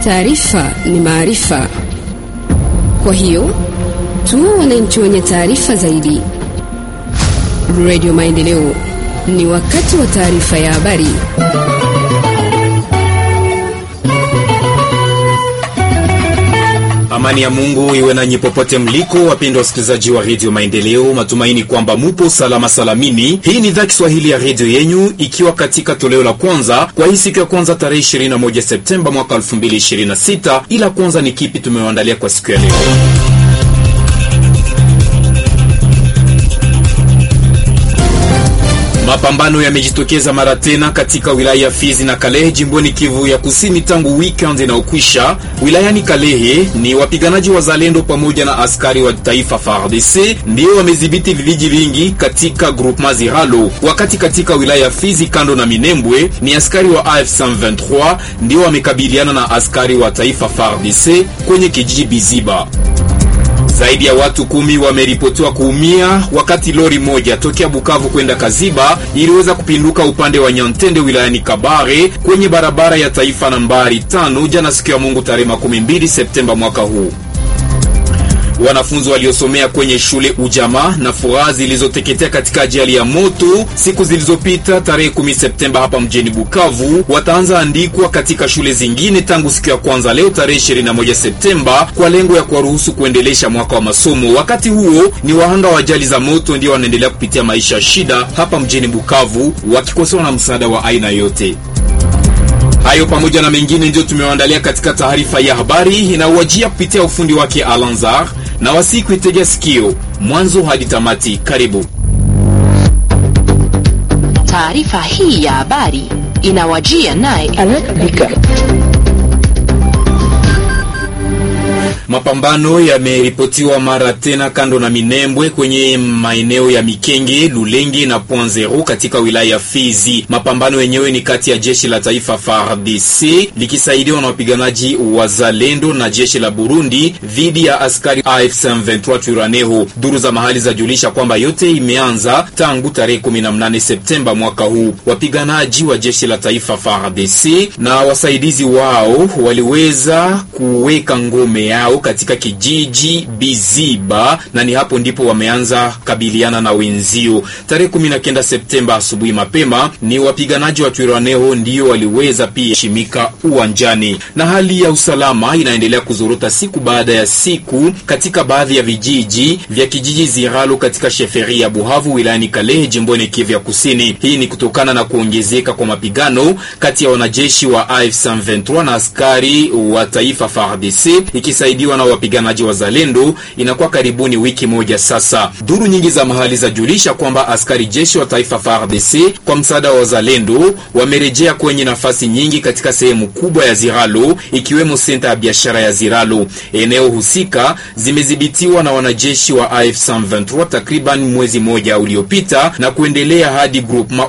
Taarifa ni maarifa, kwa hiyo tuwe wananchi wenye taarifa zaidi. Radio Maendeleo, ni wakati wa taarifa ya habari. Amani ya Mungu iwe nanyi popote mliko, wapendwa wasikilizaji wa redio Maendeleo. Matumaini kwamba mupo salama salamini. Hii ni idhaa Kiswahili ya redio yenyu, ikiwa katika toleo la kwanza kwa hii siku ya kwanza tarehe 21 Septemba mwaka 2026. Ila kwanza ni kipi tumewaandalia kwa siku ya leo? Mapambano yamejitokeza mara tena katika wilaya ya Fizi na Kalehe jimboni Kivu ya Kusini tangu weekend inaokwisha. Wilayani Kalehe ni wapiganaji wa Zalendo pamoja na askari wa taifa FARDC ndio wamedhibiti vijiji vingi katika groupement Ziralo, wakati katika wilaya ya Fizi kando na Minembwe ni askari wa AF 123 ndio wamekabiliana na askari wa taifa FARDC kwenye kijiji Biziba. Zaidi ya watu kumi wameripotiwa kuumia wakati lori moja tokea Bukavu kwenda Kaziba iliweza kupinduka upande wa Nyantende wilayani Kabare kwenye barabara ya taifa nambari tano jana siku ya Mungu tarehe 12 Septemba mwaka huu. Wanafunzi waliosomea kwenye shule Ujamaa na furaha zilizoteketea katika ajali ya moto siku zilizopita tarehe 10 Septemba hapa mjini Bukavu wataanza andikwa katika shule zingine tangu siku ya kwanza leo tarehe 21 Septemba kwa lengo ya kuwaruhusu kuendelesha mwaka wa masomo. Wakati huo ni wahanga wa ajali za moto ndio wanaendelea kupitia maisha ya shida hapa mjini Bukavu wakikosewa na msaada wa aina yote. Hayo pamoja na mengine ndio tumewaandalia katika taarifa ya habari inauajia kupitia ufundi wake Alanzar na wasiku itegea sikio mwanzo hadi tamati. Karibu. Taarifa hii ya habari inawajia naye Mapambano yameripotiwa mara tena kando na Minembwe kwenye maeneo ya Mikenge, Lulenge na Point Zero katika wilaya ya Fizi. Mapambano yenyewe ni kati ya jeshi la taifa FARDC likisaidiwa na wapiganaji wa Zalendo na jeshi la Burundi dhidi ya askari AFC M23 Twiraneho. Duru za mahali zajulisha kwamba yote imeanza tangu tarehe 18 Septemba mwaka huu. Wapiganaji wa jeshi la taifa FARDC na wasaidizi wao waliweza kuweka ngome yao katika kijiji Biziba na ni hapo ndipo wameanza kabiliana na wenzio. Tarehe 19 Septemba asubuhi mapema, ni wapiganaji wa Twiraneho ndio waliweza pia shimika uwanjani, na hali ya usalama inaendelea kuzorota siku baada ya siku katika baadhi ya vijiji vya kijiji Ziralo katika sheferi ya Buhavu wilayani Kalehe jimboni Kivu ya Kusini. Hii ni kutokana na kuongezeka kwa mapigano kati ya wanajeshi wa AFC M23 na askari wa taifa FARDC ikisaidiwa na wapiganaji wa Zalendo. Inakuwa karibuni wiki moja sasa. Duru nyingi za mahali zajulisha kwamba askari jeshi wa taifa FARDC kwa msaada wa Zalendo wamerejea kwenye nafasi nyingi katika sehemu kubwa ya Ziralo, ikiwemo senta ya biashara ya Ziralo. Eneo husika zimedhibitiwa na wanajeshi wa AF 123 takriban mwezi moja uliopita na kuendelea hadi groupement